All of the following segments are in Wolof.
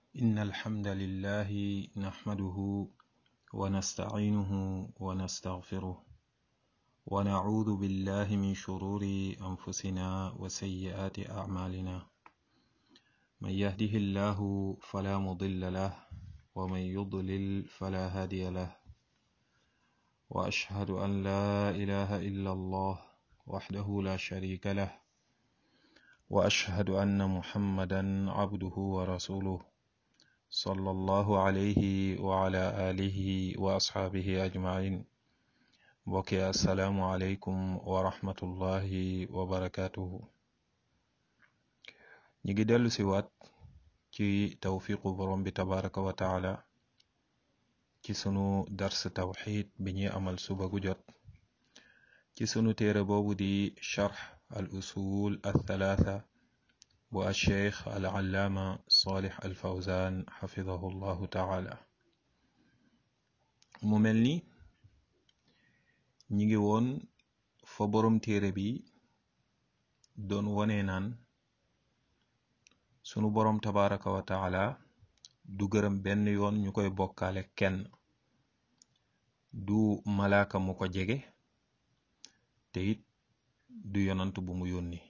إن الحمد لله نحمده ونستعينه ونستغفره ونعوذ بالله من شرور أنفسنا وسيئات أعمالنا من يهده الله فلا مضل له ومن يضلل فلا هادي له وأشهد أن لا إله إلا الله وحده لا شريك له وأشهد أن محمدا عبده ورسوله صلى الله عليه وعلى آله وأصحابه أجمعين بوكي السلام عليكم ورحمة الله وبركاته نيجي دلو سيوات ci tawfiqu borom bi tabaraka wa taala ci sunu dars tawxid bi ñuy amal suba gu jot ci sunu téere boobu di charx al usul al thalatha bu alcheikh al allaama salih al fawzan xafidahu llahu taala mu mel ni ñi ngi woon fa borom téere bi doon wone naan sunu boroom tabaraka wa taala du gërëm benn yoon ñu koy bokkaale kenn du malaaka mu ko jege te it du yonant bu mu yónni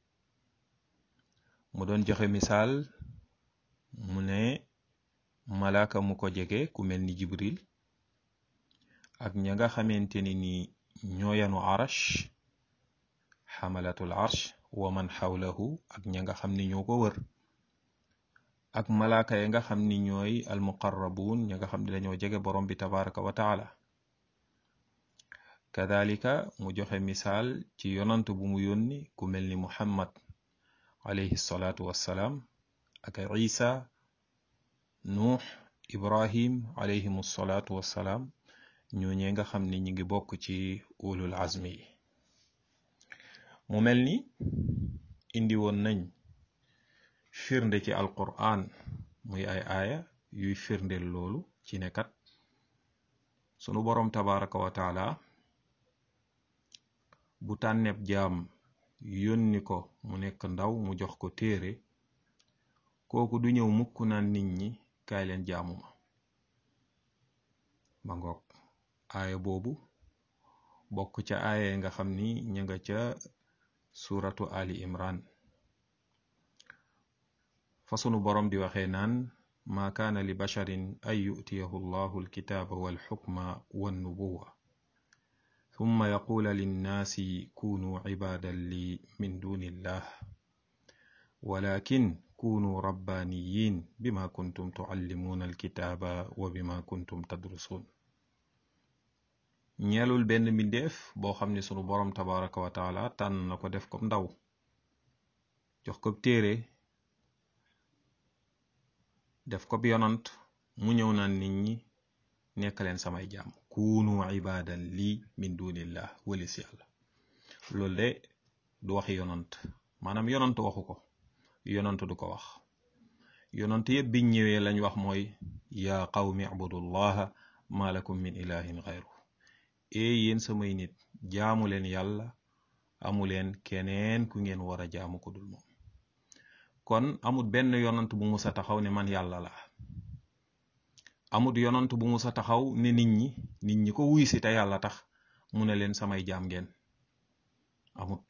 mu doon joxe misaal mu ne malaaka mu ko jege ku mel ni jibril ak ña nga xamante ni ni ñoo yanu arash xamalatul arsh wa man xawlahu ak ña nga xam ni ñoo ko wër ak malaaka ya nga xam ni ñooy almuqarrabuun ña nga xam ne dañoo jege borom bi tabaraka wa taala kadalika mu joxe misaal ci yonant bu mu yónni ku mel ni muhammad alayhi salaatu wassalaam ak isa nuux ibrahim alayhim salaatu wassalaam ñooñee nga xam ni ñi ngi bokk ci ulul azmi yi mu mel ni indi woon nañ firnde ci alquran muy ay aaya yuy firndeel loolu ci nekkat sunu boroom tabaraka wa taala bu tànneeb jaam yónni ko mu nekk ndaw mu jox ko téere kooku du ñëw mukk naan nit ñi kaay leen jaamu ma ba ngoog aaya boobu bokk ca aaya nga xam ni ña nga ca suratu ali imran fa sunu boroom di waxee naan maa kaana li basharin an yu'tiyahu allahu alkitaaba walxukma wannubuwa thumma yaquula linnaasi kunuu cibaadan li min duni illah walakin kunuu rabbaaniyin bima kuntum tucallimuuna alkitaaba wa bima kuntum tadrusuun ñeelul benn mbindeef boo xam ne sunu boroom tabaraka wa taala tànn na ko def ko ndaw jox ko téere def ko yonant mu ñëw naan nit ñi nekk leen samay jaam kuunu ibadan lii min dunillah walis yàlla loolu de du waxi yonant maanaam yonant waxu ko yonant du ko wax yonant yëpp biñ ñëwee lañ wax mooy yaa qawmi abudullaha ma lakum min ilahin xayru ee yéen samay nit jaamu leen yàlla amu leen keneen ku ngeen war a jaamu ko dul moom kon amut benn yonant bu musa taxaw ne man yàlla la amut yonant bu musa taxaw ne nit ñi nit ñi ko wuy si te yàlla tax mu ne leen samay jaam ngeen amut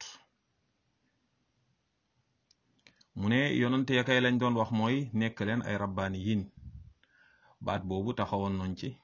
mu ne yonant ya kay lañ doon wax mooy nekk leen ay rabbaani yin baat boobu taxawoon nañ ci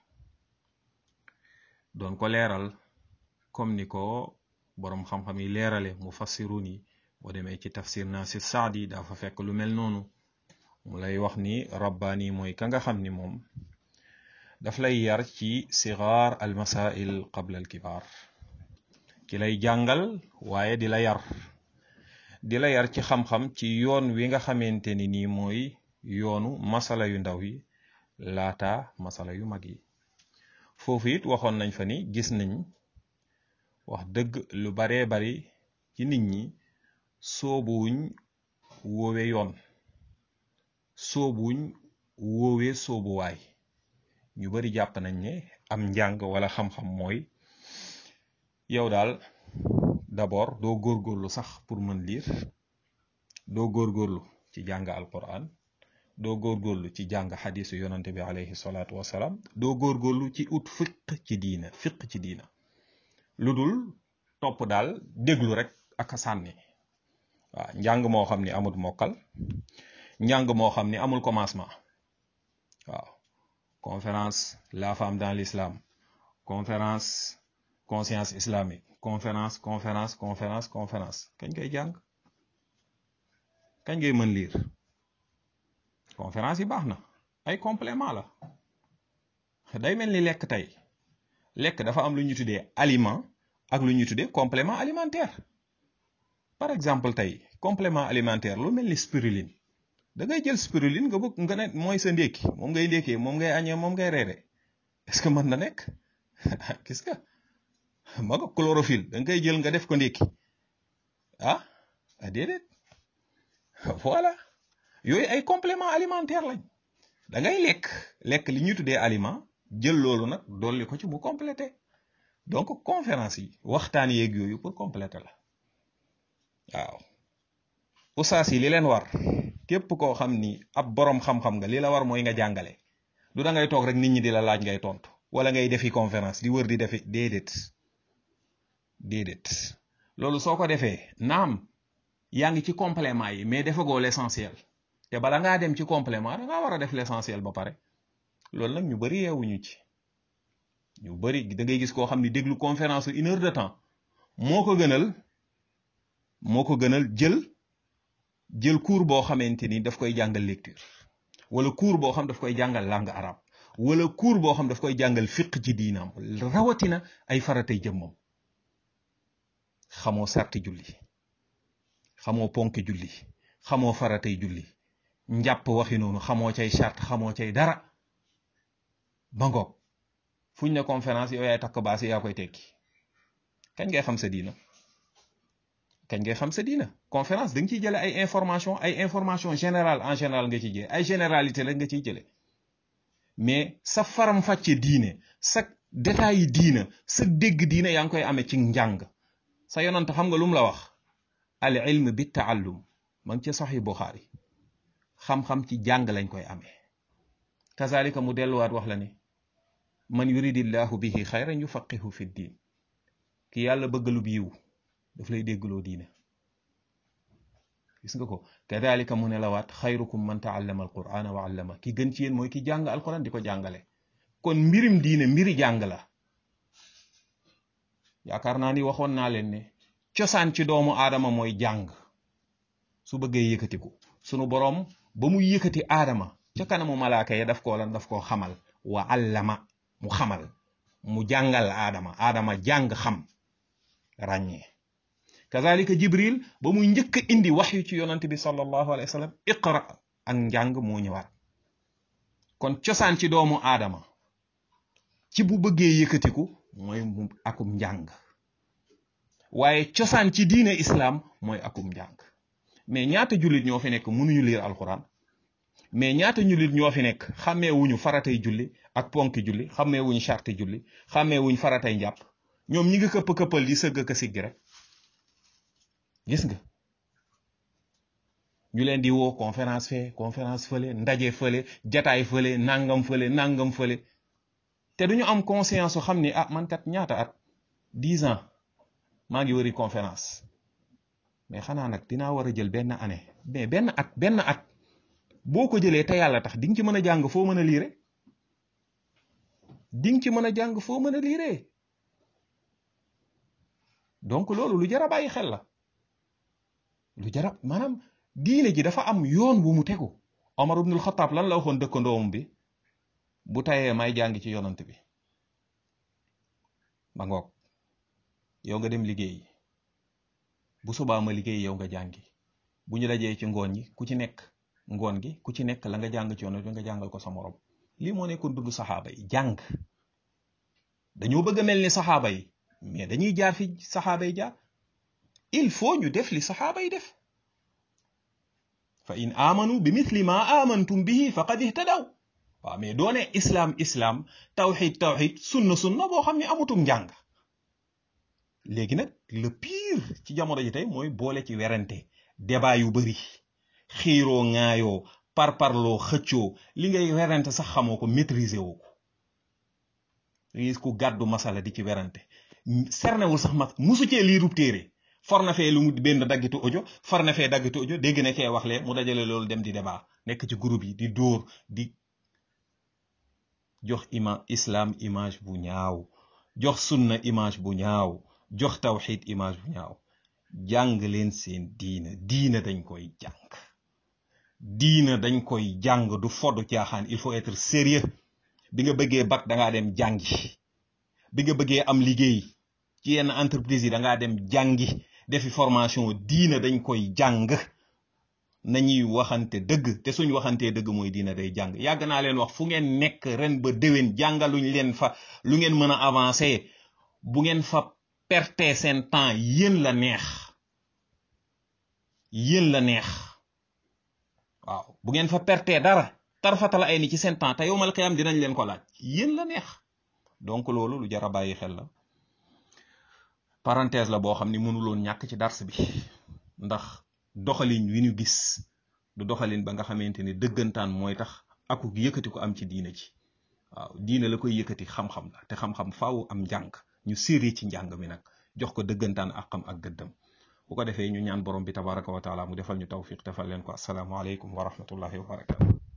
doon ko leeral comme ni ko boroom xam-xam yi leerale mu fassirun yi boo demee ci tafsir Nasir Saadi dafa fekk lu mel noonu mu lay wax ni rabbaani mooy ka nga xam ni moom daf lay yar ci sigaar al masail qabla al kibaar ki lay jàngal waaye di la yar di la yar ci xam-xam ci yoon wi nga xamante ni nii mooy yoonu masala yu ndaw yi laata masala yu mag yi foofu it waxoon nañ fa ni gis nañ wax dëgg lu baree bari ci nit ñi soobuwuñ woowe yoon soobuwuñ woowe soobuwaay ñu bari jàpp nañ ne am njàng wala xam-xam mooy yow daal d'abord doo góorgóorlu sax pour mën lire doo góorgóorlu ci jàng alquran doo góorgóorlu ci jàng xadisu yonante bi alayhi salaatu wasalaam doo góorgóorlu ci ut fiq ci diina fiq ci diina lu dul topp daal déglu rek ak a sànni waaw njàng moo xam ni amul mokkal njàng moo xam ni amul commencement waaw conférence la femme dans l'islam conférence conscience islamique conférence conférence conférence conférence kañ koy jàng kañ ngay mën lire conférence yi baax na ay complément la day mel ni lekk tey lekk dafa am lu ñu tuddee aliment ak lu ñu tuddee complément alimentaire par exemple tey complément alimentaire lu mel ni spiruline da ngay jël spiruline nga bëgg nga ne mooy sa ndékki moom ngay ndékkee moom ngay añee moom ngay reere est-ce que mën na nekk gis nga ma nga chlorophylle da nga koy jël nga def ko ndékki ah déedéet voilà yooyu ay complément alimentaire lañ da ngay lekk lekk li ñuy tuddee aliment jël loolu nag dolli ko ci mu complété donc conférence yi waxtaan yeeg yooyu pour compléter la waaw usaas yi li leen war képp koo xam ni ab borom xam-xam nga li la war mooy nga jàngale du da ngay toog rek nit ñi di la laaj ngay tontu wala ngay defi conférence di wër di defi déedéet déedéet loolu soo ko defee naam yaa ngi ci complément yi mais defagoo l'essentiel te bala ngaa dem ci complément da ngaa war a def l'essentiel ba pare loolu nag ñu bari yeewuñu ci ñu bari da ngay gis koo xam ni déglu conférence une heure de temps moo ko gënal moo ko gënal jël jël cours boo xamante ni daf koy jàngal lecture wala cours boo xam daf koy jàngal langue arabe wala cours boo xam daf koy jàngal fiq ci diinaam rawatina ay faratay jëmmam xamoo sarti julli xamoo ponk julli xamoo faratay julli njàpp waxi noonu xamoo cay charte xamoo cay dara ba ngoog fuñ ne conférence yow yaay takk baasi yaa koy tekki kañ ngay xam sa diina kañ ngay xam sa diina conférence da nga ciy jële ay information ay information générale en général nga ciy jële ay généralité la nga ciy jële mais sa faram fàcce diine sa détails yi diina sa dégg diina yaa ngi koy amee ci njàng sa yonant xam nga lu mu la wax al ilm bi taallum ma ngi ca saxi Buxaari xam-xam ci jàng lañ koy amee kazalika mu delluwaat wax la ne man yuridillahu bihi xayran yufaqihu fi diin ki yàlla bëggalub yiw daf lay déggloo diine gis nga ko kadalika mu ne la waat xayrukum man taallama alqurana wa allama ki gën ci yéen mooy ki jàng alquran di ko jàngale kon mbirim diine mbiri jàng la yaakaar naa ni waxoon naa leen ne cosaan ci doomu aadama mooy jàng su bëggee yëkkatiku sunu boroom ba mu yëkkati aadama ca kanamu malaaka ya daf koo lan daf koo xamal wa allama mu xamal mu jàngal aadama aadama jàng xam ràññee kazalika jibril ba muy njëkk a indi waxyu ci yonante bi sallallahu alayhi wa sallam iqra ak njàng moo ñëwaat kon cosaan ci doomu aadama ci bu bëggee yëkkatiku mooy mu akum njàng waaye cosaan ci diine islam mooy akum njàng mais ñaata jullit ñoo fi nekk mënuñu liir alquran mais ñaata jullit ñoo fi nekk xàmmee wuñu faratay julli ak ponki julli xàmmee wuñu charte julli xàmmee wuñu faratay njàpp ñoom ñi ngi këpp këppal di sëgg ka siggi rek gis nga ñu leen di woo conférence fee conférence fële ndaje fële jataay fële nangam fële nangam fële te duñu am conscience su xam ni ah man kat ñaata at dix ans maa ngi wëri conférence mais xanaa nag dinaa war a jël benn année mais benn at benn at boo ko jëlee te yàlla tax di nga ci mën a jàng foo mën a liire di nga ci mën a jàng foo mën a liire donc loolu lu jar a bàyyi xel la lu jara maanaam diine ji dafa am yoon bu mu tegu Omar ibnul Xataab lan la waxoon dëkkandoom bi bu tayee may jàng ci yonant bi ba ngoog yow nga dem liggéey bu subaa ma liggéey yow nga jàngi bu ñu dajee ci ngoon yi ku ci nekk ngoon gi ku ci nekk la nga jàng ci yonant bi nga jàngal ko sa morom lii moo nekkoon dund saxaaba yi jàng dañoo bëgg a mel ni saxaaba yi mais dañuy jaar fi saxaaba yi jaar il faut ñu def li saxaaba yi def fa in amanu bi mithli ma amantum bihi faqad ihtadaw waaw mais doone islaam islaam tawxid tawxid sunna sunna boo xam ne amutum njàng léegi nag le pire ci jamono ji tey mooy boole ci werante débat yu bari xiiroo ŋaayoo par parloo xëccoo li ngay werante sax xamoo ko maîtriser woo ko da gis ku gàddu masala di ci werante sernewul sax mas musu cee liirub téere for na fee lu mu benn daggitu audio for na fee daggitu audio dégg na kee wax lee mu dajale loolu dem di débat nekk ci groupe yi di dóor di jox ima islam image bu ñaaw jox sunna image bu ñaaw jox tawxid image bu ñaaw jàng leen seen diina diina dañ koy jàng diina dañ koy jàng du foddu caaxaan il faut être sérieux bi nga bëggee bac dangaa dem jàngi bi nga bëggee am liggéey ci yenn entreprise yi dangaa dem jàngi defi formation diina dañ koy jàng nañuy waxante dëgg te suñ waxantee dëgg mooy diina day jàng yàgg naa leen wax fu ngeen nekk ren ba déwén jàngaluñ leen fa lu ngeen mën a avancer bu ngeen fa perte seen temps yéen la neex yéen la neex waaw bu ngeen fa perte dara tarfatala ay ni ci seen temps te yowmal qiyaam dinañ leen ko laaj yéen la neex donc loolu lu jar a bàyyi xel la parenthèse la boo xam ni mënuloon ñàkk ci dars bi ndax doxalin wi ñu gis du doxalin ba nga xamante ni dëggantaan mooy tax aku yëkkati ko am ci diina ji waaw diina la koy yëkkati xam-xam la te xam-xam faaw am njàng ñu séri ci njàng mi nag jox ko dëggantaan ak xam ak gëddam bu ko defee ñu ñaan borom bi tabaraka wa taala mu defal ñu tawfiq defal leen ko assalaamu aleykum wa rahmatullahi wa barakatu